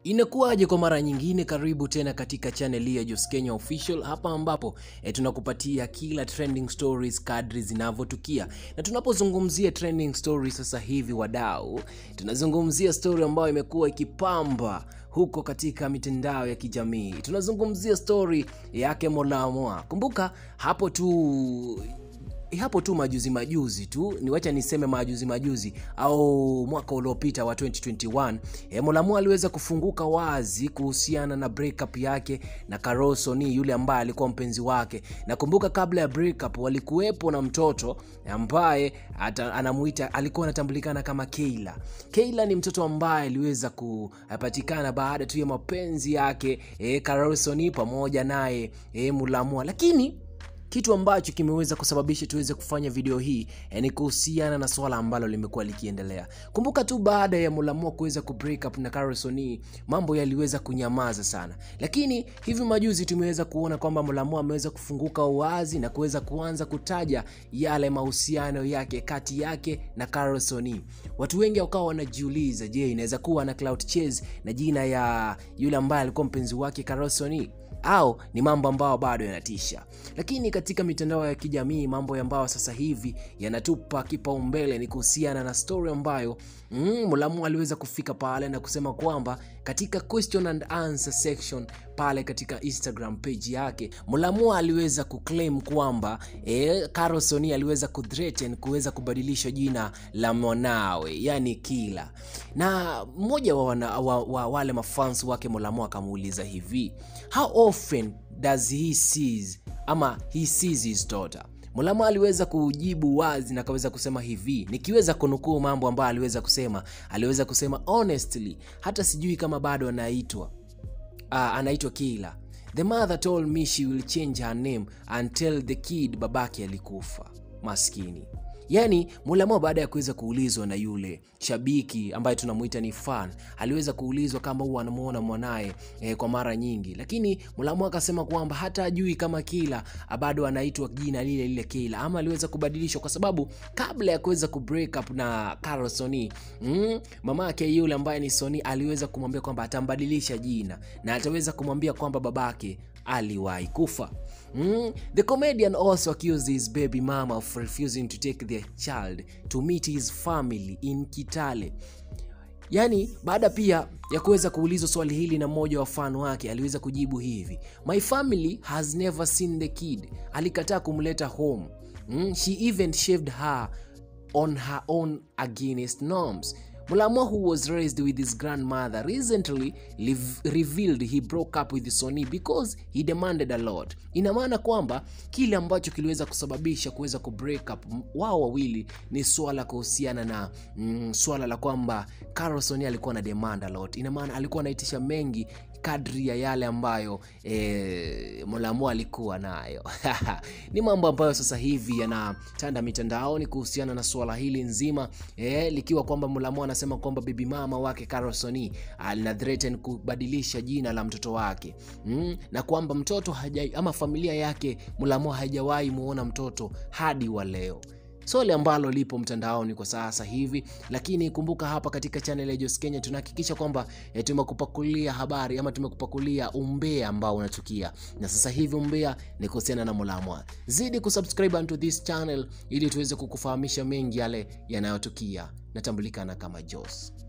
Inakuwaje kwa mara nyingine, karibu tena katika channel hii ya Jos Kenya Official, hapa ambapo e, tunakupatia kila trending stories kadri zinavyotukia. Na tunapozungumzia trending stories sasa hivi, wadau, tunazungumzia story ambayo imekuwa ikipamba huko katika mitandao ya kijamii. Tunazungumzia story yake Molamwa. Kumbuka hapo tu hapo tu majuzi majuzi tu ni wacha niseme majuzi majuzi au mwaka uliopita wa 2021 e, Molamwa aliweza kufunguka wazi kuhusiana na breakup yake na Carol Soni yule ambaye alikuwa mpenzi wake. Nakumbuka kabla ya breakup walikuwepo na mtoto ambaye ata, anamuita alikuwa anatambulikana kama Keila. Keila ni mtoto ambaye aliweza kupatikana baada tu ya mapenzi yake e, Carol Soni pamoja naye e, Molamwa lakini kitu ambacho kimeweza kusababisha tuweze kufanya video hii eh, ni kuhusiana na swala ambalo limekuwa likiendelea. Kumbuka tu baada ya Molamwa kuweza kubreak up na Carol Soni, mambo yaliweza kunyamaza sana, lakini hivi majuzi tumeweza kuona kwamba Molamwa ameweza kufunguka wazi na kuweza kuanza kutaja yale mahusiano yake kati yake na Carol Soni. Watu wengi wakawa wanajiuliza, je, inaweza kuwa na clout chase na jina ya yule ambaye alikuwa mpenzi wake Carol Soni au ni mambo ambayo bado yanatisha. Lakini katika mitandao ya kijamii mambo ambayo sasa hivi yanatupa kipaumbele ni kuhusiana na story ambayo mm, Molamwa aliweza kufika pale na kusema kwamba katika question and answer section pale katika Instagram page yake Molamwa aliweza kuclaim kwamba eh, Carol Soni aliweza kuthreaten kuweza kubadilisha jina la mwanawe yani Kila, na mmoja wa, wana, wa, wa wale mafans wake Molamwa akamuuliza hivi how often does he sees ama he sees his daughter Molamwa aliweza kujibu wazi na akaweza kusema hivi, nikiweza kunukuu mambo ambayo aliweza kusema. Aliweza kusema honestly, hata sijui kama bado anaitwa uh, anaitwa Kila. The mother told me she will change her name and tell the kid babake alikufa. Maskini. Yaani Molamwa baada ya kuweza kuulizwa na yule shabiki ambaye tunamuita ni fan, aliweza kuulizwa kama huwa anamuona mwanaye eh, kwa mara nyingi, lakini Molamwa akasema kwamba hata ajui kama Kila bado anaitwa jina lile lile Kila ama aliweza kubadilishwa, kwa sababu kabla ya kuweza kubreak up na Carol Soni mm, mama yake yule ambaye ni Soni aliweza kumwambia kwamba atambadilisha jina na ataweza kumwambia kwamba babake aliwahi kufa. Mm. The comedian also accused his baby mama of refusing to take their child to meet his family in Kitale. Yaani, baada pia ya kuweza kuulizwa swali hili na mmoja wa fan wake aliweza kujibu hivi, my family has never seen the kid. Alikataa kumleta home. Mm. She even shaved her on her own against norms. Molamwa who was raised with his grandmother recently live, revealed he broke up with Soni because he demanded a lot. Ina maana kwamba kile ambacho kiliweza kusababisha kuweza kubreak up wao wawili ni swala kuhusiana na mm, swala la kwamba Carol Soni alikuwa na demand a lot. Ina maana alikuwa anaitisha mengi kadri ya yale ambayo e, Molamwa alikuwa nayo. Ni mambo ambayo sasa hivi yanatanda mitandaoni kuhusiana na swala hili nzima e, likiwa kwamba Molamwa anasema kwamba bibi mama wake Carol Soni alina threaten kubadilisha jina la mtoto wake mm, na kwamba mtoto haja, ama familia yake Molamwa haijawahi muona mtoto hadi wa leo swali ambalo lipo mtandaoni kwa sasa hivi, lakini kumbuka, hapa katika channel ya Jos Kenya tunahakikisha kwamba e, tumekupakulia habari ama tumekupakulia umbea ambao unatukia, na sasa hivi umbea ni kuhusiana na Molamwa. Zidi kusubscribe to this channel ili tuweze kukufahamisha mengi yale yanayotukia. Natambulikana kama Jos.